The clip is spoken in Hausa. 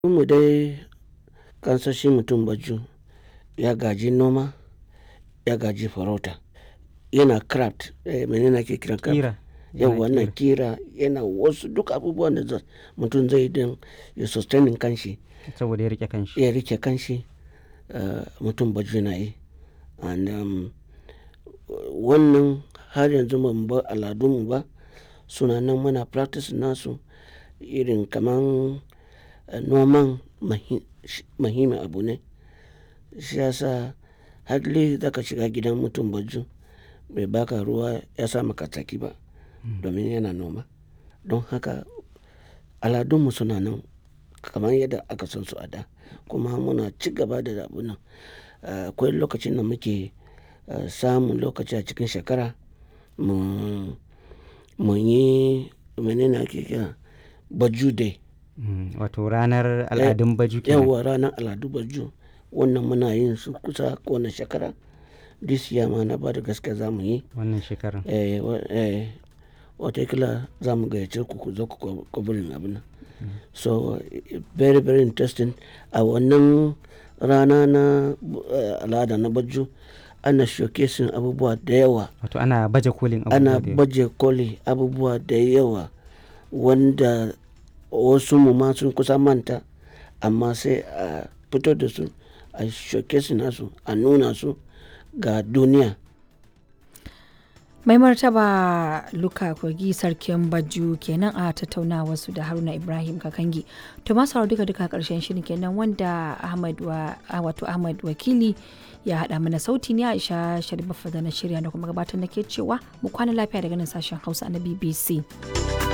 mu dai kansashi mutum Baju ya gaji noma, ya gaji farauta. Yana craft, eh menene ake kiran craft? Ƙira. Yauwa Yana wannan ƙira, yana wasu duk abubuwan da za mutum zai yi don ya sustaining kanshi, Saboda ya riƙe kanshi. ya rike kanshi, eh mutum Baju na yi. And um, wannan har yanzu ba mu bar al'adunmu ba. Suna nan muna practice nasu irin kaman noman mahi- muhimmin abu ne. Shi ya sa hardly za ka shiga gidan mutum Baju bai baka ruwa ya sa maka tsaki ba domin yana noma. Don haka al'adunmu suna nan kamar yadda aka san su a da. Kuma muna ci gaba da abun nan. Eh, akwai lokacin da muke eh, samun lokaci a cikin shekara mu, mu yi menene ake kira Baju Day. Mm, Wato ranar al'adun Baju kenan. Yauwa ranar al'adu Baju. Wannan muna yin su kusa kowane shekara. This year ma na bada gaskiya za mu yi. Wannan shekarar. Eh, wa- eh, watakila za mu gayyace ku ku zo ku covering abun nan. So very very interesting. A wannan rana na eh, al'ada na Baju ana showcasing abubuwa da yawa. Wato ana baje kolin abubuwa Ana da yawa. baje koli abubuwa da yawa wanda wasu mu ma sun kusa manta amma sai a fito da su a showcasing nasu a nuna su ga duniya. Mai martaba Luka Kogi sarkin Baju kenan a tattaunawa su da Haruna Ibrahim Kakangi. To masu sauraro duka duka karshen shirin kenan wanda Ahmad wa ah, wato Ahmad Wakili ya haɗa mana sauti ne Aisha Sharif da na shirya da kuma gabatar nake cewa mu kwana lafiya daga nan sashen Hausa na BBC.